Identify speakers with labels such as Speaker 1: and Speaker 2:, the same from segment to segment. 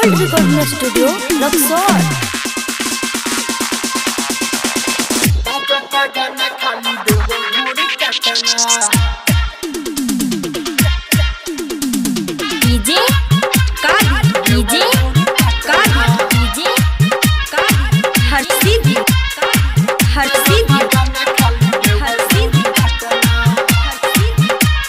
Speaker 1: gold recording studio Raxaul DJ Kadi DJ Kadi DJ Kadi हर सीधी हर सीधी हर सीधी हर सीधी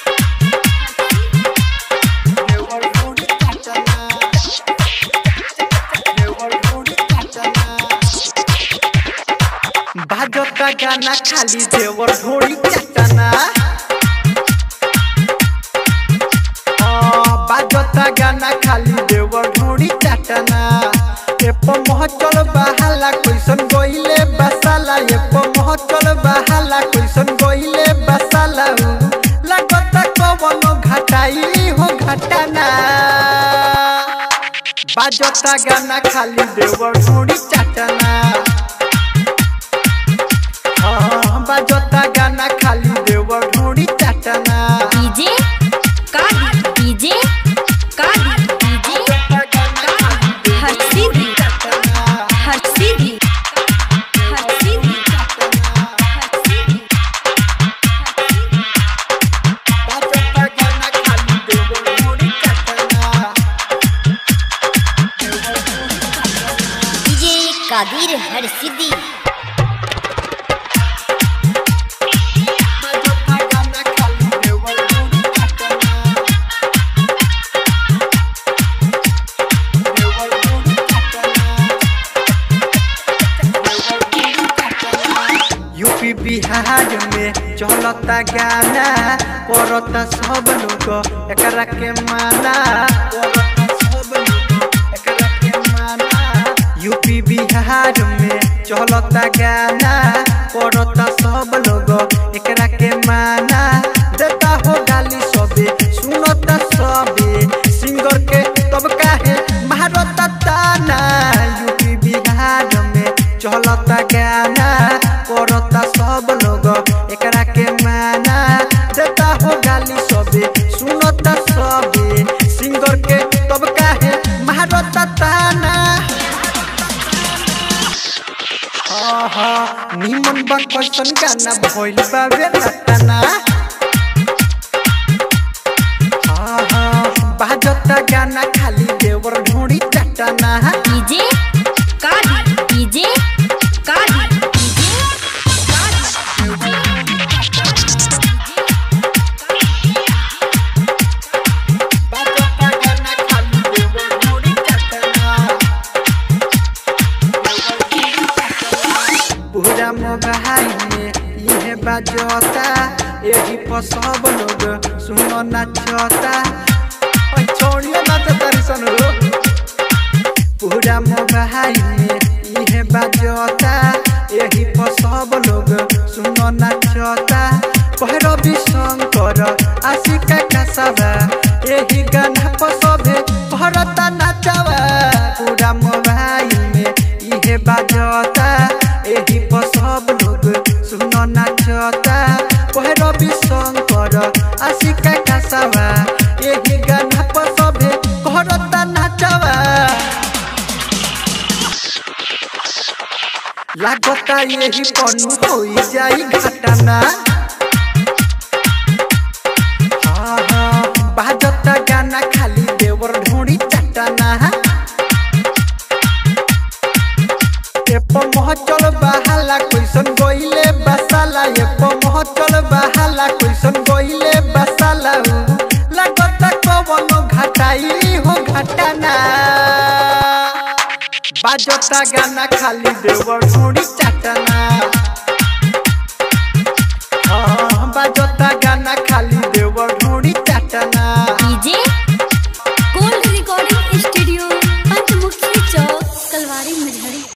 Speaker 2: बाजता गाना खाली देवर ढोड़ी चटना बाजता गाना खाली देवर ढोड़ी चटना एप महचल बहाला कैसन गइले बसाला एप महचल बहाला कैसन गइले बसाला लगता कवनो घटाई हो घटना बाजता गाना खाली देवर ढोड़ी चटना हाँ, बाजता गाना खाली देवर ढूंढी चटना
Speaker 1: DJ Kadi DJ Kadi DJ हर सीधी हर सीधी हर सीधी हर सीधी
Speaker 2: बाजता गाना खाली देवर ढूंढी चटना
Speaker 1: डीजे कादिर हर सीधी
Speaker 2: बाजता गाना खाली देवर ढूंढी चटना देवर ढूंढी चटना यूपी बिहार में चलता गाना करता सब लोग एकरा के माना करता सब लोग एकरा के माना यूपी बिहार में चलता गाना करता सब लोग एकरा के माना देता हो गाली सबे सुनता सबे सिंगर के तब काहे मारता ताना यूपी बिहार में चलता गाना करता सब लोग एकरा के माना देता हो गाली सबे सुनता सबे सिंगर के तब काहे मारता ताना आहा निमन बा कैसन गाना भइल बाबे रटना आहा बाजता गाना खाली देवर ढूंढी चटना
Speaker 1: DJ Kadi DJ Kadi DJ
Speaker 2: बाजता गाना खाली देवर ढूंढी चटना पूरा मोबाइल में यह बाजता यही पर सब लोग सुनो नाचता ओए छोड़िए नाच तारी सन रो पूरा मोबाइल में यह बाजता यही पर सब लोग सुनो नाचता भैरवी शंकर आशिका कसबा यही गाना पर सभे भरता नाचवा पूरा मोबाइल में यह बाजता यही पर सब लोग सुनो नाचता भैरवी शंकर आशिका कसबा यही गाना पर सभे भरता नाचवा लागता यही पनु होई जाई घटना हाँ हाँ बाजता गाना खाली देवर ढूंढी चटना एप महचल बहाला कैसन गइले बसाला एप महचल बहाला कैसन गइले बसाला लागता कवनो घटाई हो घटना बाजता गाना खाली देवर ढूंढी चटना